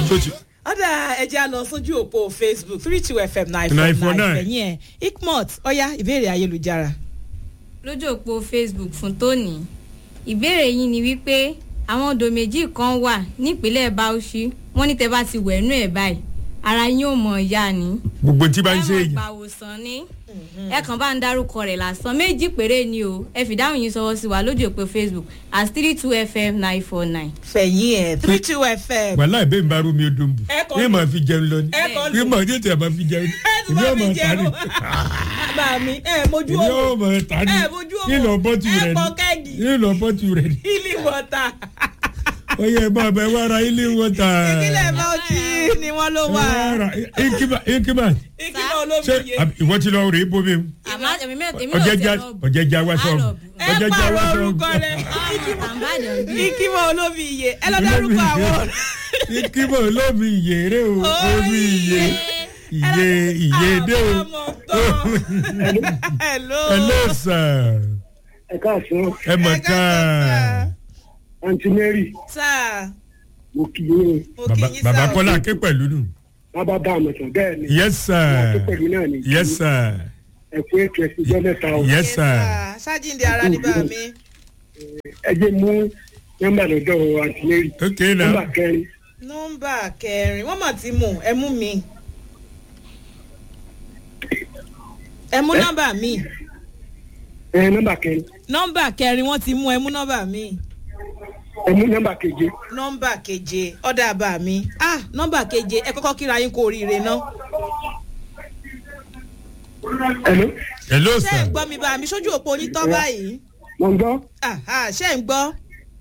tó ti ọ̀dà ẹja lọ sójú òpó facebook three two fm nine Nine four four nine nine. ẹ̀yìn ẹ̀ ikmot ọ̀yá ìbéèrè ayélujára. lójú òpó facebook fún tóní ìbéèrè yín ni wípé àwọn odò méjì kan wà nípínlẹ̀ bauchi wọ́n ní tẹ́ bá ti wẹ̀nú ẹ̀ báyìí ara yín ò mọ̀ ya ni gbogbo tí bá ń ṣe ẹ mọ̀ èyí gbàwòsàn ni ẹ kàn bá ń dárúkọ rẹ̀ lásán méjì péré ni o ẹ fìdáhùn yín sọwọ́ sí wa lójú òpó facebook as three two fm nine four nine. fẹ̀yìn ẹ̀ three two fm. wàhálà ìbéèrè bá rú mi ó dùn bù Ẹ kọ́ ní màá fi jẹun lọ ni ẹ kọ́ ní màá tètè máa fi jẹun ẹ tún ìní bá ọmọ mi tani jẹun bàbá mi ẹ mojú ìní owó ọmọ tani ẹ mojú owó nílò bọ́tù ẹ rẹ pọ ni kẹ́gì nílò bọ́tù rẹ ni ilé wọ́tà ó yẹ bá ọbẹ̀ wá ra ilé wọn ta ìpínlẹ̀ bauchi ni wọ́n ló wà inkima ìpínlẹ̀ olómi ṣé yé. àbí ìwọ ti lọ rèé bomi àmọ́ èmi mẹ́ta èmi ò ọjẹjà tẹ̀ lọ ọjẹjà wá sọ Àlọ́. ẹ ọjẹjà wá pààrọ̀ sọ orúkọ rẹ̀ àǹbàdàn bí. ìkímọ̀ olómi iye ẹ lọ dárúkọ àwọn inkima olómi ìyèrè o omi ìyè ìyè ìyè dé o hello ẹ ló sàn ẹ káàsán ẹ mọ̀ ká àǹtí mary sáà mo kì í ní mo kì í bàbá sáà kọ́lá ké pẹ̀lú nù bàbá bá àmọ̀ tán bẹ́ẹ̀ ni yes sir àti pẹ̀lú náà ni yes sir ẹ pé ètò ẹ̀sìn jẹ́ mẹ́ta o yes sir ṣáàjìndé ara ní bá mi ẹ jẹ́ mú nọ́mbà lọ́dọ̀ àǹtí mary ok nọ́mbà now kẹrin nọmba kẹrin wọn mà ti mú ẹ mú mi ẹ mú nọmba mi ẹ nọ́mbà kẹrin nọmba kẹrin wọn ti mú ẹ mú nọmba mi ẹ mú nọ́mbà keje nọmba keje ọ̀dà bá mi ah nọmba keje ẹ kọ́kọ́ kíra yín kó oríire ná ẹ̀ló hello ṣé ẹ̀ sir ń gbọ́ mi bá mi sójú òpó onítọ́ báyìí mo ń gbọ́. Aha, ṣé ẹ̀ ń gbọ́.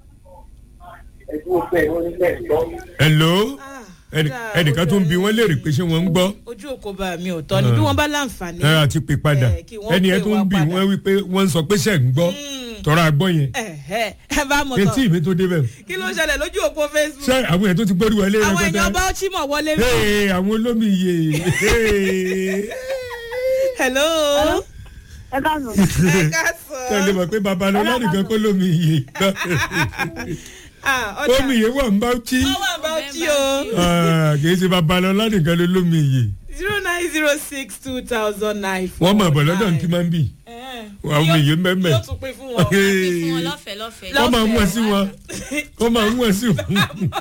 hello Ah, Ẹni- ọ̀dà, ẹnìkan tó ń bi wọ́n léèrè pé ṣé wọ́n ń gbọ́ ojú òkò bá mi ò tọ́ ni bí wọ́n bá láǹfààní. ẹ àti pè padà Eh, kí wọ́n ẹni ẹ pè tó wá ń bi padà. wọ́n wípé wọ́n ń sọ pé ṣe ń gbọ́ tọ́ra gbọ́ yẹn Ẹ̀hẹ́, ẹ bá mọ̀ etí tán mi tó débẹ̀ kí ló ń ṣẹlẹ̀ lójú òpó facebook. ṣé àwọn èèyàn tó ti gbórí wọlé àwọn rẹpẹtẹ èèyàn bá ó chímọ̀ wọlé rí. Hey, àwọn olómi iye hello. ẹ káàsán ẹ ká sọ. tẹ̀lé mọ̀ pé babalọ́lá nìkan kó lómi iye Ah, ọ̀dà. omi iye wà ń bá tí wọ́n wà bá ó tí o. kì í ṣe babalọ́lá nìkan ló lómi iye zero nine zero six two thousand nine. wọ́n mọ̀ bọ̀ lọ́dọ̀ ní kí máa ń bì àwọn omi iye mẹ́mẹ́ yóò tún pín fún wọn. fún wọn lọ́fẹ̀ẹ́ lọ́fẹ̀ẹ́. wọ́n máa ń wọ̀ sí wọn wọ́n máa ń wọ̀ sí wọn.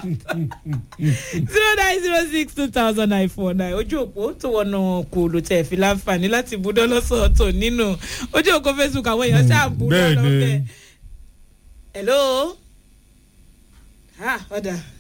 zero nine zero six two thousand nine four nine ojú òpó tó wọnà kò ló tẹ̀ fi láǹfààní láti búdọ́ lọ́sọ̀ọ̀tọ̀ nínú ojú òpó facebook àwọn èèyàn ṣáà búdọ́ bẹ́ẹ̀ ni. lọ́fẹ̀ẹ́. hello. ah ọ̀dà